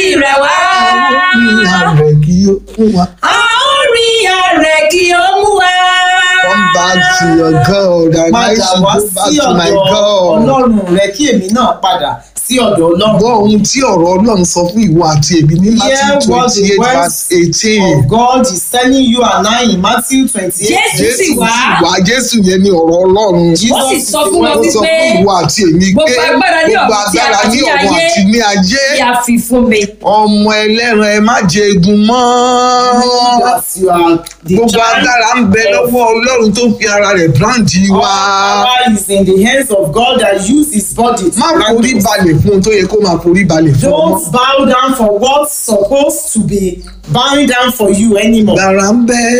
rẹ̀ wá. ìyá rẹ̀ kí ó fún wa. a ó rí ààrẹ kí ó mú wa. come back to your God and I padà should wá go back sí to my ọ̀dọ̀ God. ọlọ́run rẹ kí èmi náà padà sí ọ̀dọ̀ ọlọ́run. gbọ́ ohun tí ọ̀rọ̀ ọlọ́run sọ fún ìwọ àti èmi ní Hear Matthew what twenty the eight words verse eighteen. of God is telling you and I in Matthew twenty-eight. Jésù sì wá. wá Jésù yẹn ní ọ̀rọ̀ ọlọ́run. Ó sì sọ fún wọn ó sọ wípé fún ìwọ àti èmi pé gbogbo agbára ní gbogbo ọ̀run tí a- agbára ní àti ní ọ̀run ayé àti ní ayé tí a fi fún mi. ọmọ ẹlẹ́ran ẹ má jẹ egun mọ́. that you are the gbogbo child agbára ń bẹ of lọ́wọ́ ọlọ́run tó fi ara rẹ̀ bíráǹdì All wa. power is in the hands of God that use his body to má grant forí us. balẹ̀ fún ohun tó yẹ kó máa forí balẹ̀ fún ọmọ. Don't bow down for what's supposed to be bowing down for you anymore. Gbàrà ń bẹ́